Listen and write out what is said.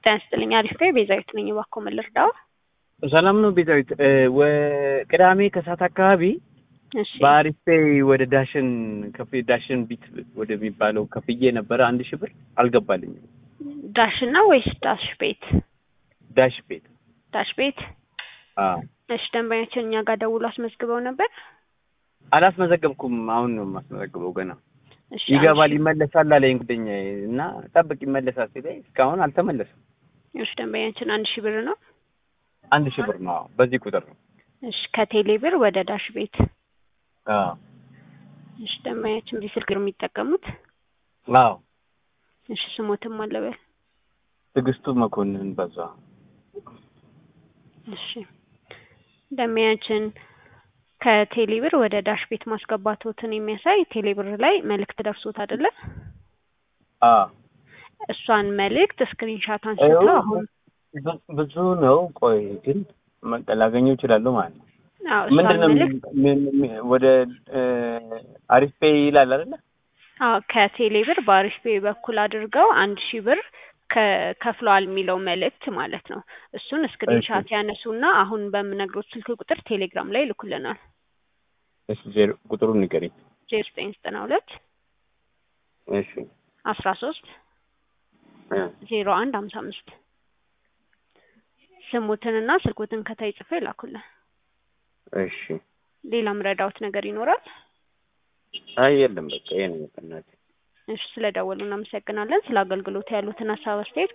ጤና ይስጥልኝ። አሪፍ ነኝ። ቤዛዊት ነኝ። እባክዎ ምን ልርዳው? ሰላም ነው ቤዛዊት። ቅዳሜ ከሰዓት አካባቢ እሺ በአሪፍ ፔይ ወደ ዳሽን ከፍ ዳሽን ቢት ወደሚባለው ከፍዬ ነበረ አንድ ሺህ ብር አልገባልኝም። ዳሽን ነው ወይስ ዳሽ ቤት? ዳሽ ቤት ዳሽ ቤት። አዎ እሺ ደንበኛችን እኛ ጋር ደውሎ አስመዝግበው ነበር። አላስመዘገብኩም። አሁን ነው የማስመዘግበው ገና እሺ ይገባል አንድ ሺህ- ይመለሳል አለኝ ጓደኛዬ እና ጠብቅ ይመለሳል ሲለኝ እስካሁን አልተመለሰም። እሺ ደንበኛችን አንድ ሺህ ብር ነው። አንድ ሺህ ብር ነው አዎ፣ በዚህ ቁጥር ነው። እሺ ከቴሌ ብር ወደ ዳሽ ቤት። አዎ እሺ ደንበኛችን በዚህ ስልክ ነው የሚጠቀሙት። አዎ እሺ ስሞትም አለበል። ትዕግስቱ መኮንን በዛ እሺ ደንበኛችን ከቴሌ ብር ወደ ዳሽ ቤት ማስገባቶትን የሚያሳይ ቴሌ ብር ላይ መልእክት ደርሶት አይደለ? አዎ እሷን መልእክት ስክሪንሻት አንስተው ይኸው አሁን ብ- ብዙ ነው። ቆይ ግን መቀ ላገኘው እችላለሁ ማለት ነው። አዎ እሷን ምንድን ነው መልእክት ምን- ምን- ወደ አሪፍ ፔይ ይላል አይደለ? አዎ ከቴሌ ብር በአሪፍ ፔይ በኩል አድርገው አንድ ሺህ ብር ከ- ከፍለዋል የሚለው መልእክት ማለት ነው። እሱን ስክሪንሻት ያነሱና አሁን በምነግሮት ስልክ ቁጥር ቴሌግራም ላይ ይልኩልናል። እሺ ዜሮ ቁጥሩን ንገሪኝ። ዜሮ ዘጠኝ ዘጠና ሁለት እሺ አስራ ሶስት እ ዜሮ አንድ ሀምሳ አምስት ስሙትንና ስልኩትን ከታይ ጽፎ ይላኩልን። እሺ ሌላ ምረዳውት ነገር ይኖራል? አይ የለም በቃ ይሄ ነው በእናትህ። እሺ ስለደወሉ እናመሰግናለን። ስለ አገልግሎት ያሉትን ሀሳብ አስተያየት